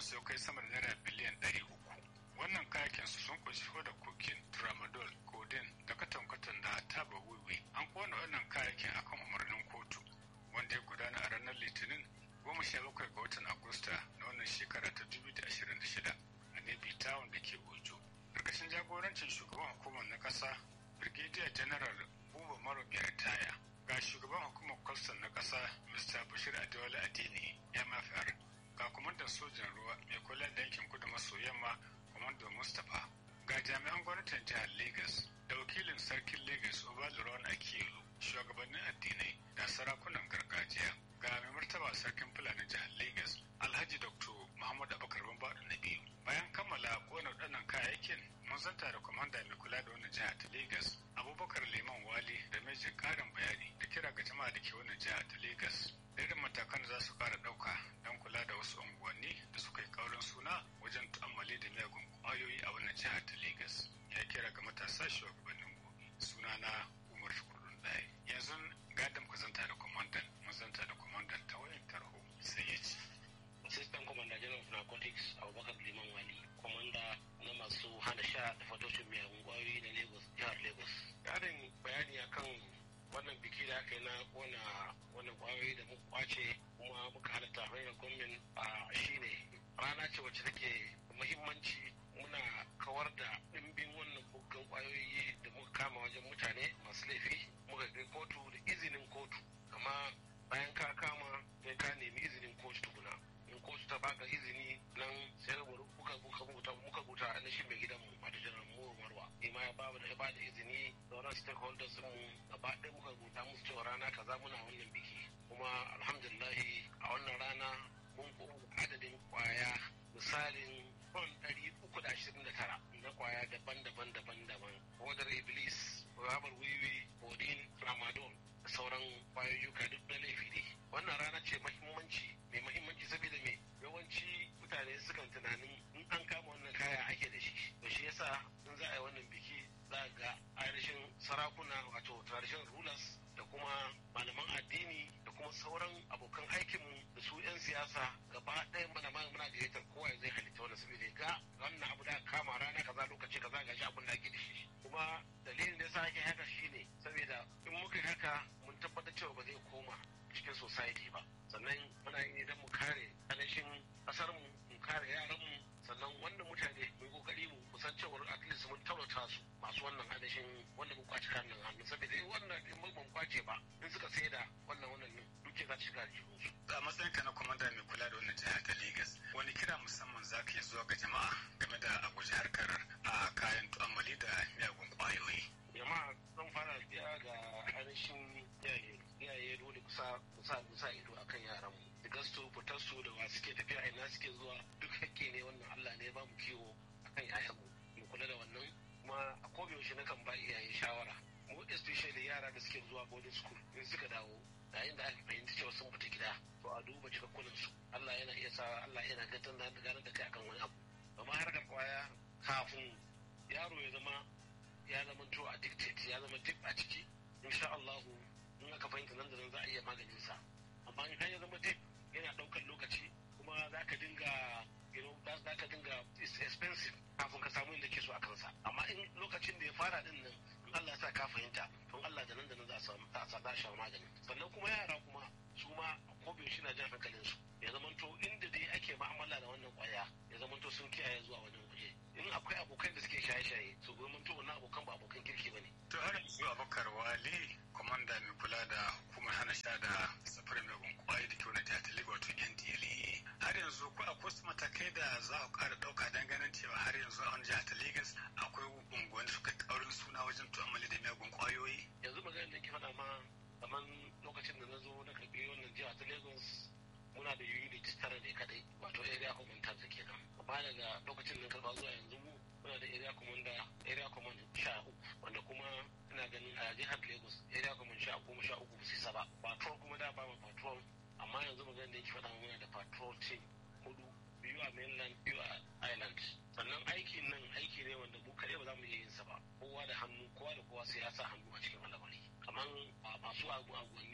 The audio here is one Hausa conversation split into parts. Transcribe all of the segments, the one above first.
su kai sama da naira biliyan ɗari uku wannan kayakin su sun kunshi da kokin tramadol codeine da katon-katon da taba wiwi an kona wannan kayakin akan umarnin kotu wanda ya gudana a ranar litinin goma sha bakwai ga watan agusta na wannan shekara ta dubu da ashirin da shida a nebi town da ke ojo ƙarƙashin jagorancin shugaban hukumar na ƙasa brigadier general buba maro mai ritaya ga shugaban hukumar kwastan na ƙasa mr bashir adewale adini mfr ga kwamandan sojan ruwa mai kula da yankin kudu maso yamma kwamandan mustapha ga jami'an gwamnatin jihar lagos da wakilin sarkin lagos obaluron akilu shugabannin addinai da sarakunan gargajiya ga mai martaba sarkin fulani jihar lagos alhaji dr muhammadu abubakar bambadu na biyu bayan kammala kona waɗannan kayayyakin mun zanta da kwamanda mai kula da wannan jihar ta lagos abubakar liman wali da mejin ƙarin bayani da kira ga jama'a da ke wannan jihar ta lagos da irin matakan da za su ƙara ɗauka don kula da wasu unguwanni da suka yi kaurin suna wajen tu'ammali da miyagun ƙwayoyi a wannan jihar ta lagos ya kira ga matasa shugabannin gobe sunana umar shukurun ɗaya yanzu gadon ku zanta da kwamandan mun zanta da kwamandan ta wayan tarho sai ya ce Assistant Commander General of Narcotics Abubakar Liman Wali, Commander na masu hana sha da fatoshin miyagun kwayoyi na Lagos, jihar Lagos. Ƙarin bayani akan wannan biki da aka yi na kona wannan kwayoyi da muka kwace kuma muka halatta hanyar gwamnan a shine rana ce wacce take muhimmanci muna kawar da ɗimbin wannan buggan kwayoyi da muka kama wajen mutane masu laifi muka kai kotu da izinin kotu amma bayan ka kama sai ka nemi izinin kotu tukuna in kotu ta baka izini nan sai muka muka muka muka buta na shi mai gidan mu mata janar mu marwa ni ma ya babu da ya bada izini sauran stakeholders mu gaba ɗaya muka buta musu cewa rana kaza muna wannan biki kuma alhamdulillah a wannan rana mun ko adadin kwaya misalin ton ɗari uku da ashirin da tara na kwaya daban-daban daban-daban wadar iblis rabar wiwi odin tramadol da sauran kwayoyuka duk na laifi ne wannan rana ce mahimmanci mai mahimmanci saboda me yawanci mutane sukan tunanin in an kama wannan kaya ake da shi to shi yasa in za a yi wannan biki za ga ainihin sarakuna wato tradition rulers da kuma malaman addini da kuma sauran abokan aikinmu da su 'yan siyasa gaba ɗaya mana muna gayyatar kowa zai halitta wannan saboda ga wannan abu da kama rana kaza lokaci kaza ga shi abin da ake da shi kuma dalilin da yasa ake haka shine saboda in muka yi haka mun tabbatar cewa ba zai koma cikin society ba sannan muna yi idan mu kare alashin kasar mu mu kare yaran mu sannan wannan mutane mu yi kokari mu kusan cewar at least mun taurata su masu wannan alashin wanda mu kwaci kan nan hannu saboda in wannan in mun kwace ba in suka sai da wannan wannan duke za ta shiga jikin su a matsayin ka na kwamanda mai kula da wannan jihar ta Legas wani kira musamman za ka yi zuwa ga jama'a game da a guji harkar a kayan tu'ammali da miyagun kwayoyi jama'a zan fara biya ga ainihin iyaye iyaye dole kusa kusa kusa ido akan yaran mu daga su fitar su da wasu suke tafiya ina suke zuwa duk hakke ne wannan Allah ne ba mu kiwo akan yayan mu mu kula da wannan kuma a koda yaushe na kan ba iyaye shawara mu especially yara da suke zuwa boarding school in suka dawo yayin da aka fahimci cewa sun fita gida to a duba cikakkunan su Allah yana iya sa Allah yana gantar da ganin da kai akan wani abu amma harkar kwaya kafin yaro ya zama ya zama to addicted ya zama dip a ciki insha Allah in aka fahimta nan da nan za a iya maganin sa amma in ya zama dip yana daukar lokaci kuma za ka dinga you know za ka dinga it's expensive kafin ka samu inda ke so a kansa amma in lokacin da ya fara din nan in Allah ya sa ka fahimta don Allah da nan da nan za a samu za a sha magani sannan kuma yara kuma su ma ko bai shi na jan hankalin su ya zamanto inda dai ake ma'amala da wannan kwaya ya zamanto sun kiyaye zuwa wajen waje in akwai abokan da suke shaye-shaye su zamanto wannan abokan ba abokan kirki ba ne. to har yanzu abubakar wali kwamanda mai kula da hukumar hana sha da safarin mai kwaye da kyau na jihar talibu wato ndla har yanzu ko akwai wasu matakai da za ku kara dauka don ganin cewa har yanzu a wani jihar ta lagos akwai unguwanni da suka kaurin suna wajen tu'ammali da miyagun kwayoyi. yanzu magana da ke faɗa ma kamar lokacin da na zo na karɓi wannan jiha ta lagos muna da unit tara ne kadai wato area commander da kenan amma daga lokacin da karɓa zuwa yanzu mu muna da area commander area command sha uku wanda kuma ina ganin a jihar lagos area command sha goma sha uku su saba patrol kuma da ba ma patrol amma yanzu magana da yake faɗa muna da patrol team hudu biyu a mainland biyu a island sannan aikin nan aiki ne wanda mu kaɗai ba za mu iya yin sa ba kowa da hannu kowa da kowa sai ya sa hannu a cikin al'amari kamar masu agwanni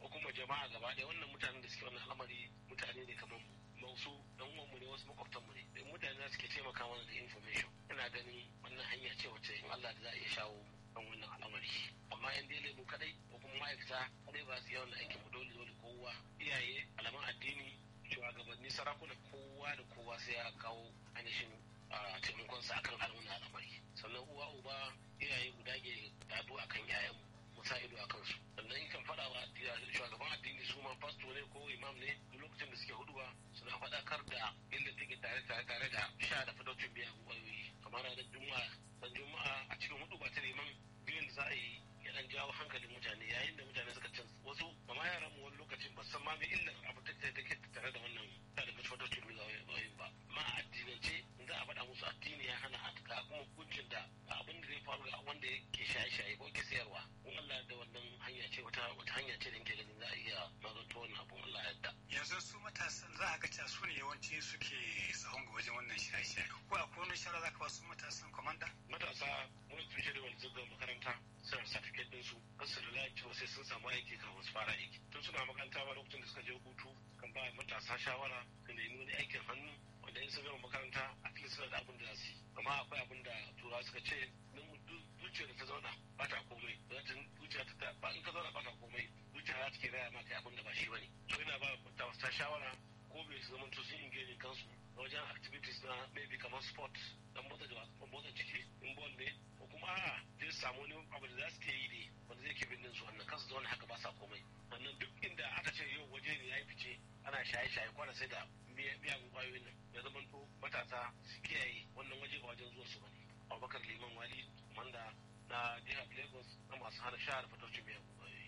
ko kuma jama'a gaba ɗaya wannan mutanen da suke wannan al'amari mutane ne kamar mu wasu dan uwanmu ne wasu makwabtanmu ne da mutane da suke taimaka mana da information ina ganin wannan hanya ce wacce in Allah da za a iya shawo kan wannan al'amari amma yan dai mu kadai ko kuma ma'aikata kadai ba su yawan aikin mu dole dole kowa iyaye alaman addini shugabanni sarakuna kowa da kowa sai ya kawo ainihin taimakonsa akan al'amuran al'amari sannan uwa uba iyaye guda ke dadu akan yayanmu mu sa ido akan su sannan kan faɗa wa shugaban addini su ma fasto ne ko imam ne duk lokacin da suke huduwa suna faɗakar da illa take tare tare tare da sha da fadocin biyan wayoyi kamar ranar juma'a dan juma'a a cikin hudu ba ta neman biyan da za a yi ya dan jawo hankalin mutane yayin da mutane suka can wasu kama yaran mu wani lokacin ba san ma me illar abu da take tare da wannan da da fadocin biyan wayoyi ba ma addinance za a faɗa musu addini ya hana a ga kuma hukuncin da abin da zai faru ga wanda yake shaye-shaye ko ke sayarwa in Allah da wannan hanya ce wata wata hanya ce da ke ganin za a iya magance wannan abun Allah ya yarda yanzu su matasan za a ga cewa su ne yawanci suke sahun ga wajen wannan shaye-shaye ko akwai wani shara za ka ba su matasan kwamanda matasa mun tushe da wani zuga makaranta suna certificate din su kasu da lafi sai sun samu aiki kafin su fara aiki tun suna makaranta ba lokacin da suka je hutu kan ba matasa shawara su nemi wani aikin hannu wanda in sun gama makaranta a least suna da abin da za su yi amma akwai abin da turawa suka ce zuciya da ta zauna ba ta komai zuciya ta ba in ka zauna ba ta komai zuciya za ta ke raya maka abin da ba shi bane so ina ba ta shawara ko bai su zamanto sun engage kansu wajen activities na maybe kamar sport dan motsa da motsa jiki in ball ne ko kuma a zai samu wani abu da za su ke yi ne wanda zai ke bindin su wannan kansu zauna haka ba sa komai sannan duk inda aka ce yau waje ne ya yi fice ana shaye-shaye kwana sai da miyagun kwayoyin nan ya zama to matasa su kiyaye wannan waje ba wajen zuwa su bane abubakar liman wali wanda na jihar lagos na masu hana shahar fatocin miyagun kwayoyi